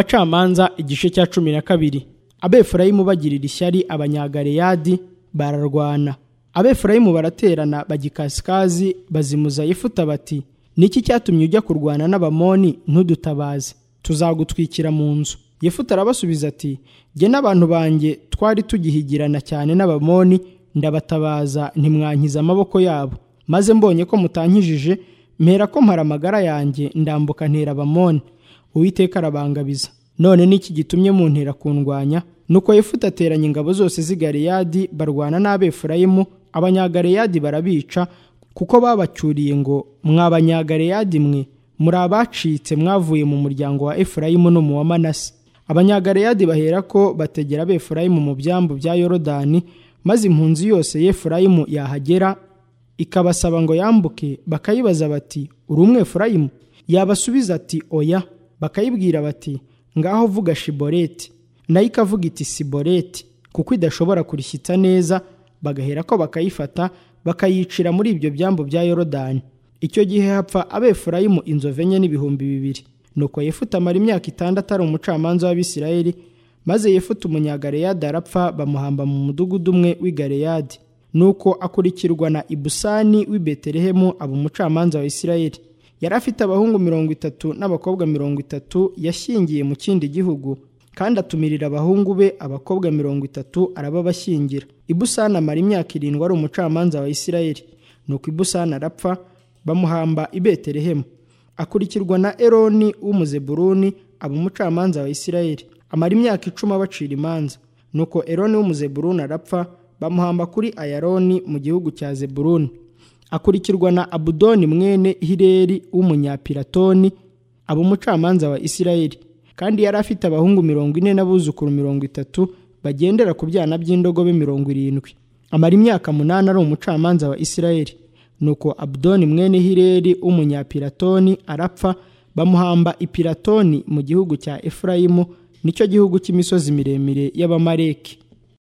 abacamanza igice cya cumi na kabiri abefurayimu bagirira ishyari abanyagaleyadi bararwana abefurayimu baraterana bagikasikazi bazimuza yefuta bati niki cyatumye ujya kurwana n'abamoni ntudutabaze tuzagutwikira mu nzu yefuta arabasubiza ati jye n'abantu banjye twari tugihigirana cyane n'abamoni ndabatabaza ntimwankiza amaboko yabo maze mbonye ko mutankijije mpera ko mpara amagara yanjye ndambuka ntera abamoni uwiteka arabangabiza none n'iki gitumye muntera kundwanya nuko yefuta ateranya ingabo zose z'i galeyadi barwana n'abefurayimu abanyagaleyadi barabica kuko babacyuriye ngo mwabanyagaleyadi mwe muri abacitse mwavuye mu muryango wa efurayimu no mu wa manase abanyagaleyadi bahera ko bategera abefurayimu mu byambu bya yorodani maze impunzi yose yefurayimu yahagera ikabasaba ngo yambuke bakayibaza bati uri umwefurayimu yabasubiza ati oya bakayibwira bati ngaho vuga shiboreti nayo ikavuga iti siboreti kuko idashobora kurishyitsa neza bagahera ko bakayifata bakayicira muri ibyo byambu bya yorodani icyo gihe hapfa abefurayimu inzovu enye n'ibihumbi bibiri nuko yefuta amara imyaka itandatu ari umucamanza w'abisirayeli maze yefuta umunyagareyadi arapfa bamuhamba mu mudugudu umwe w'igareyadi nuko akurikirwa na ibusani w'i betelehemu aba umucamanza wa isirayeli yari afite abahungu mirongo itatu n'abakobwa mirongo itatu yashyingiye mu kindi gihugu kandi atumirira abahungu be abakobwa mirongo itatu arababashyingira ibusani amara imyaka irindwi ari umucamanza wa isirayeli nuko ibusani arapfa bamuhamba i betelehemu akurikirwa na eroni w'umuzeburuni aba umucamanza wa isirayeli amara imyaka icumi abacira imanza nuko eroni w'umuzeburuni arapfa bamuhamba kuri ayaroni mu gihugu cya zeburuni akurikirwa na abudoni mwene hireri w'umunyapiratoni aba umucamanza wa isirayeli kandi yari afite abahungu mirongo ine n'abuzukuru mirongo itatu bagendera ku byana by'indogobe mirongo irindwi amara imyaka munani ari umucamanza wa isirayeli nuko abudoni mwene hireri w'umunyapiratoni arapfa bamuhamba ipiratoni mu gihugu cya efurayimu nicyo gihugu cy'imisozi miremire y'abamareki